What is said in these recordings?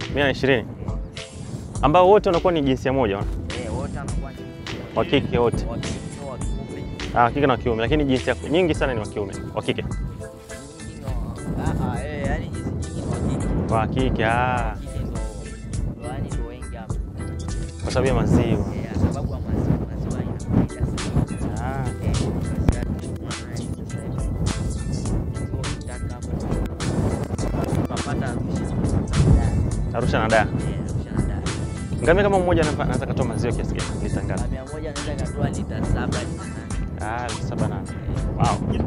mia na ishirini ambao wote wanakuwa ni jinsia moja Eh, wote wanakuwa ni wa kike wote, wa kike wa kiume. ah, wa kike na wa kiume, lakini jinsia nyingi sana ni wa kiume, wa kike, Nyingi ndo- ah, ah, eh, yaani hizi nyingi ni wa kike. wa kike ah, Kike ndo ndo yaani ndo wengi hapa. kwa sababu ya maziwa Eh, sababu ya maziwa maziwa ina faida sana. ah. Eh, basi hata unaona hii sasa hivi. Maziwa ukitaka hapo, utapata Arusha. Arusha na Dar. Eh, Arusha na Dar. Ngamia kama mmoja anapa- anaweza katoa maziwa kiasi gani? Lita ngapi? Mia moja anaweza katoa lita saba lita nane. Ah, lita saba nane. Wow.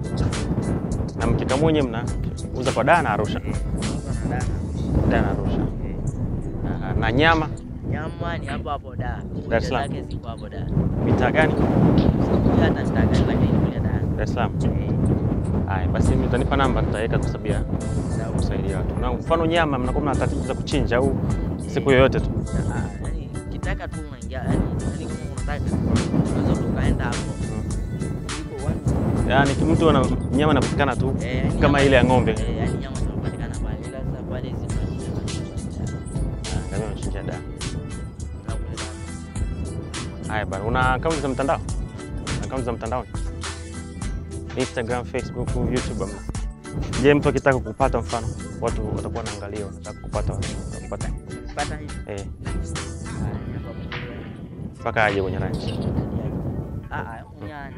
Na mkikamua nyewe mnauza kwa Dar na Arusha. Eh, Arusha na Dar. Dar na Arusha. Eh. Ah, na nyama Nyama ni hapo hapo Dar. Dar es Salaam. Zake ziko hapo Dar. mitaa gani? Sikuja hata nitaka lakini kule Dar. Dar es Salaam. Eh, Haya, basi mimi nitanipa namba nitaweka kwa sababu ya sawa. kusaidia watu. Na mfano nyama mnakuwa mna taratibu za kuchinja au siku yoyote tu. Ah, yani kitaka tu unaingia yani yani kama unataka unaweza tukaenda hapo. Iko one. Yaani mtu ana nyama inapatikana tu Eh, yani kama nyama- ile ya ng'ombe. Eh, yani nyama zinapatikana pale. Ila sasa pale hizi tunachinja. Ah, ngamia wanachinja Dar. Na kule Dar. Haya bana, una akaunti za mtandao? Akaunti za mtandaoni? Instagram, Facebook, YouTube ama? Je, mtu akitaka kupata mfano, watu watakuwa wanaangalia, wanataka kupata kupata Pata hivi. eh, Ah, ni hapa mwenyewe. mpaka aje kwenye ranch. Ah, ah, mwenyewe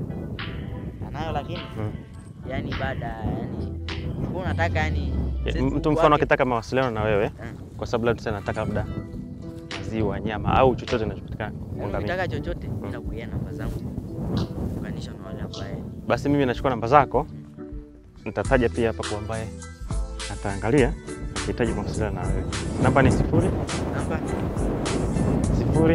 anayo lakini Mm. yani baada yani ulikuwa unataka yani Ya, Facebook Mtu mfano wake- akitaka mawasiliano na wewe, Eh. kwa sababu labda tuseme nataka labda maziwa, nyama au chochote kinachopatikana kwa Yaani ngamia, ukitaka chochote nitakuia namba zangu kuunganisha na wale ambaye basi mimi nachukua namba zako, nitataja pia hapa kwa ambaye ataangalia akihitaji mawasiliano na wewe. Namba ni sifuri namba sifuri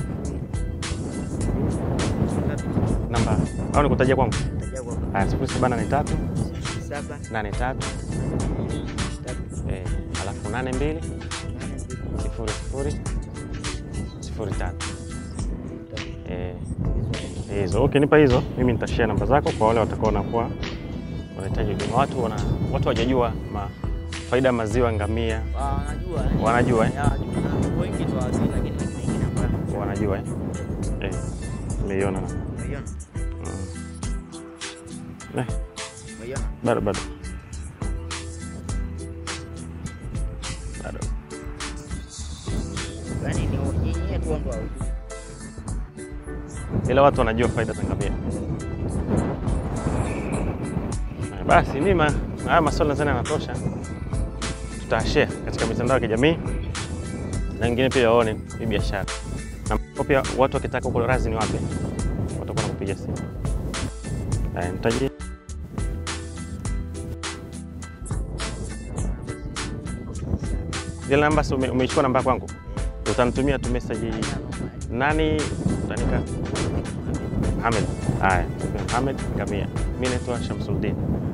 ngapi? namba au nikutajia kwangu? Tajia kwa Haya, sifuri saba nane tatu saba nane tatu tatu eh, alafu nane mbili nane mbili sifuri sifuri sifuri tatu tatu. eh, hizo. Ukinipa hizo, mimi nitashare namba zako kwa wale watakao wanakuwa wanahitaji huduma. Watu wana watu hawajajua ma, faida ya maziwa ngamia, Ah, wanajua yani. Wanajua, eh? Ya, wanajua. Na wengi tu hawajui lakini lakini wengine ambao wanajua eh? Eh, nimeiona na umeiona mm. eh, umeiona bado bado bado yani ni nyinyi tu ndo hawajui. ila watu wanajua faida za ngamia. Haya, Basi mimi ma- haya maswali nadhani yanatosha, tutashare katika mitandao ya kijamii na wengine pia waone hii biashara, na kwa pia watu wakitaka huko razi ni wapi, watakuwa nakupiga simu. Haya, nitaji zile namba, si ume- umeichukua namba kwangu, utanitumia tu message nani utanika Mohamed. Haya, Mohamed Ngamia. Mimi naitwa Shamsuddin.